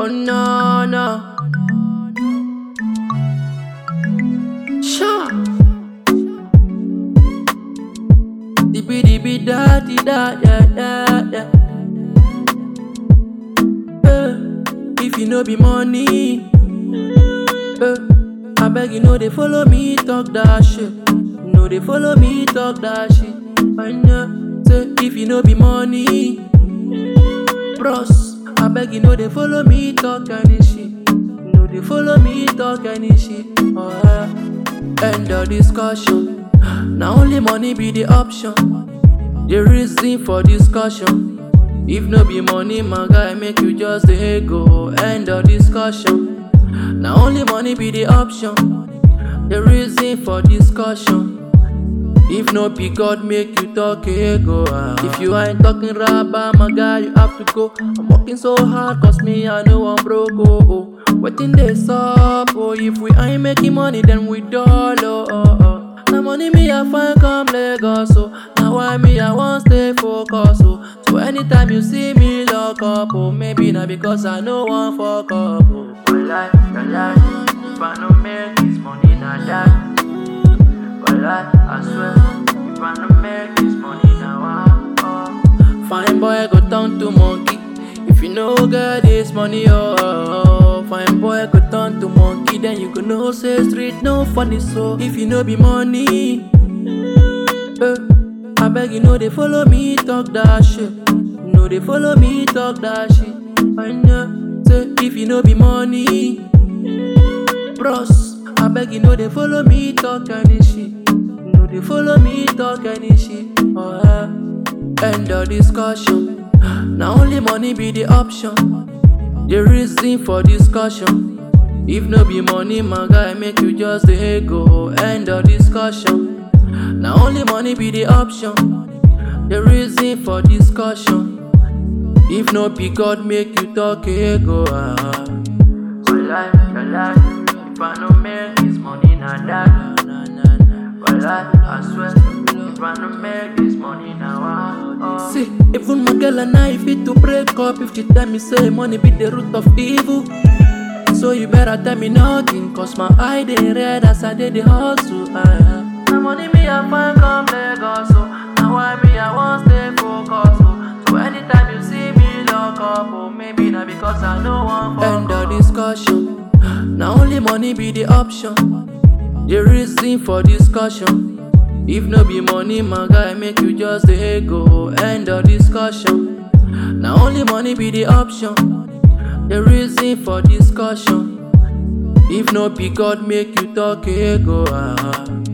Oh no no. Sha. Dibi dibi da di da yeah yeah yeah. Eh, if you no be money, eh, I beg you know they follow me talk that shit. No they follow me talk that shit. I know say if you no be money, bros. I beg you know they follow me talk any shit. No they follow me talk any shit. Oh, yeah. End of discussion. Now only money be the option. The reason for discussion. If no be money, my guy, make you just the go. End of discussion. Now only money be the option. The reason for discussion. If no be God, make you talk ego. ah. If you ain't talking rubber, my guy, you have to go. I'm working so hard, cause me, I know I'm broke. Oh, oh. Waiting this up, oh. If we ain't making money, then we dull. Oh, oh, oh. Now money me, I find come Lagos. So now why me, I want stay focused. Oh. So anytime you see me lock up, oh, maybe not because I know one fuck up. Oh. Well, I, well, I, if I no make this money, not that. Well, I, I swear, if I no make this money now, I, oh. Fine boy go turn to monkey. If you no get this money, oh, oh, oh. Fine boy go turn to monkey. Then you go know say street no funny. So if you no be money, eh, I beg you know they follow me talk that shit. No they follow me talk that shit. I know say if you no be money, bros. I beg you know they follow me talk any shit. No they follow me talk any shit. Oh yeah. End of discussion. Now only money be the option. The reason for discussion. If no be money, my guy, make you just the go. End of discussion. Now only money be the option. The reason for discussion. If no be God, make you talk ego. Ah. Well, I, well, I, if I no make this money, not that. Well, I, I swear, if I no make this money now, ah, oh. See, even my girl and I fit to break up if she tell me say money be the root of evil. So you better tell me nothing, cause my eye they red as I did the hustle. Ah. Now money me I find come Lagos, so now why me I want stay focused. So, so anytime you see me lock up, oh maybe not because I know one for End of discussion. Now only money be the option. The reason for discussion. If no be money, my guy, make you just the go. End of discussion. Now only money be the option. The reason for discussion. If no be God, make you talk ego. Ah.